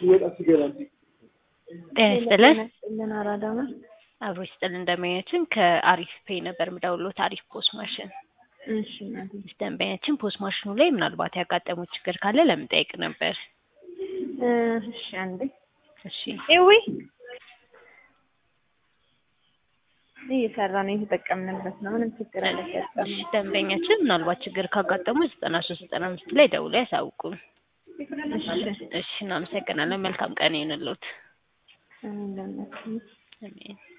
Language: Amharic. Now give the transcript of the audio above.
ጤና ይስጥልን ምን አራዳ ነው? አብሮ ይስጥልን እንደመኛችን ከአሪፍ ፔይ ነበር የምደውልዎት አሪፍ ፖስ ማሽን እሺ እናቴ ደንበኛችን ፖስ ማሽኑ ላይ ምናልባት ያጋጠመው ችግር ካለ ለምንጠይቅ ነበር እ እሺ አንዴ እሺ ኤዊ እየሰራ ነው የተጠቀምንበት ነው። ምንም ችግር እሺ አላጋጠመም። ደንበኛችን ምናልባት ችግር ካጋጠሙ ዘጠና ሶስት ዘጠና አምስት ላይ ደውለው ያሳውቁን እሺ እሺ እናመሰግናለን መልካም ቀን ይሁንልዎት እንደምን አሜን